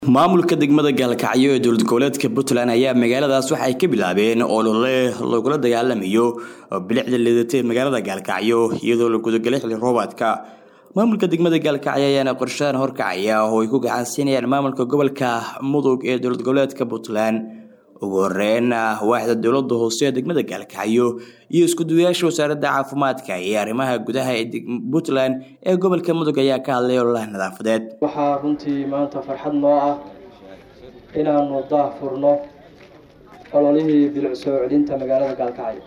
maamulka degmada gaalkacyo ee dowlad goboleedka puntland ayaa magaaladaas waxa ay ka bilaabeen olole lagula dagaalamayo bilicda liidatay magaalada gaalkacyo iyadoo la gudagalay xilli roobaadka maamulka degmada gaalkacyo ayaana qorshadan horkacaya oo ay ku gacansiinayaan maamulka gobolka mudug ee dowlad goboleedka puntland ugu horeyn waaxda dowlada hoose ee degmada gaalkacyo iyo iskuduwayaasha wasaaradda caafimaadka iyo arrimaha gudaha ee puntland ee gobolka mudug ayaa ka hadlay ololaha nadaafadeed waxaa runtii maanta farxad noo ah inaanu daah furno ololihii bilic soo celinta magaalada gaalkacyo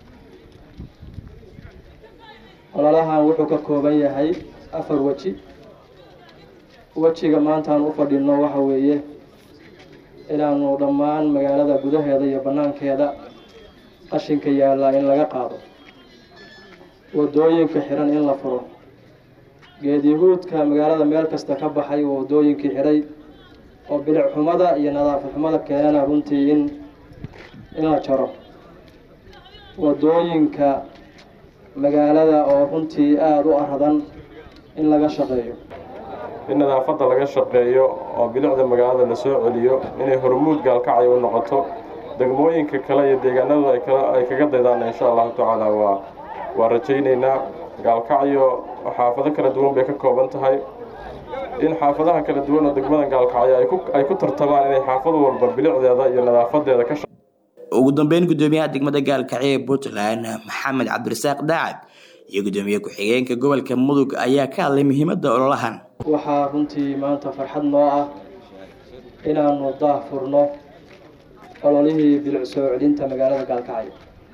ololahan wuxuu ka kooban yahay afar weji wejiga maantaan u fadhino waxa weeye inaanu dhammaan magaalada gudaheeda iyo bannaankeeda qashinka yaallaa in laga qaado wadooyinka xiran in la furo geedyahuudka magaalada meel kasta ka baxay oo wadooyinkii xiray oo bilic xumada iyo nadaafad xumada keenana runtii in in la jaro wadooyinka magaalada oo runtii aada u aradan in laga shaqeeyo in nadaafadda laga shaqeeyo oo bilicda magaalada la soo celiyo inay hormuud gaalkacyo u noqoto degmooyinka kale iyo deegaanadu ay kaga daydaan insha allahu tacaala waa waa rajaynaynaa gaalkacyo xaafado kala duwan bay ka kooban tahay in xaafadaha kala duwan oo degmada gaalkacyo ay ku tartamaan inay xaafad walba bilicdeeda iyo nadaafadeeda ka ugu dambeyn guddoomiyaha degmada gaalkacyo ee puntland maxamed cabdirasaaq daacad iyo guddoomiye ku-xigeenka gobolka mudug ayaa ka hadlay muhiimadda ololahan waxaa runtii maanta farxad noo ah inaanu daah furno ololihii bilic soo celinta magaalada gaalkacyo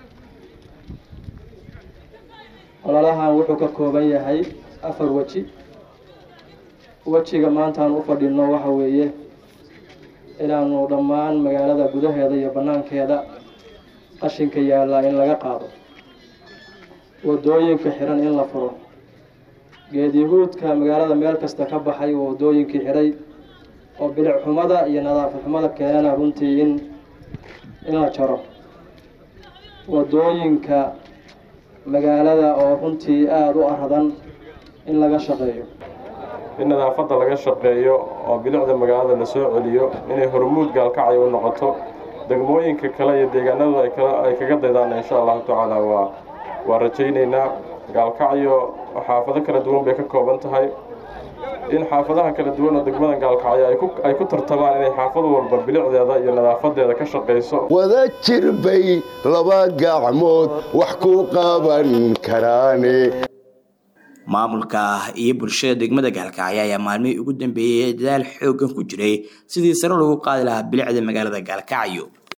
ololahan wuxuu ka kooban yahay afar weji wejiga maantaan u fadhino waxa weeye inaanu dhammaan magaalada gudaheeda iyo bannaankeeda qashinka yaallaa in laga qaado wadooyinka xiran in la furo geedyahuudka magaalada meel kasta ka baxay oo wadooyinkii xiray oo bilic xumada iyo nadaafad xumada keenana runtii in in la jaro wadooyinka magaalada oo runtii aada u aradan in laga shaqeeyo in nadaafadda laga shaqeeyo oo bilicda magaalada la soo celiyo inay hormuud gaalkacyo u noqoto degmooyinka kale iyo deegaanadu ay kaga daydaan insha allahu tacaala waa waa rajaynaynaa gaalkacyo xaafado kala duwan bay ka kooban tahay in xaafadaha kala duwan oo degmada gaalkacyo ay ku tartamaan inay xaafad walba bilicdeeda iyo nadaafadeeda ka shaqayso wada jir bay laba gacmood wax ku qaban karaane maamulka iyo bulshada degmada gaalkacyo ayaa maalmihii ugu dambeeyey dadaal xoogan ku jiray sidii sare lagu qaadi lahaa bilicda magaalada gaalkacyo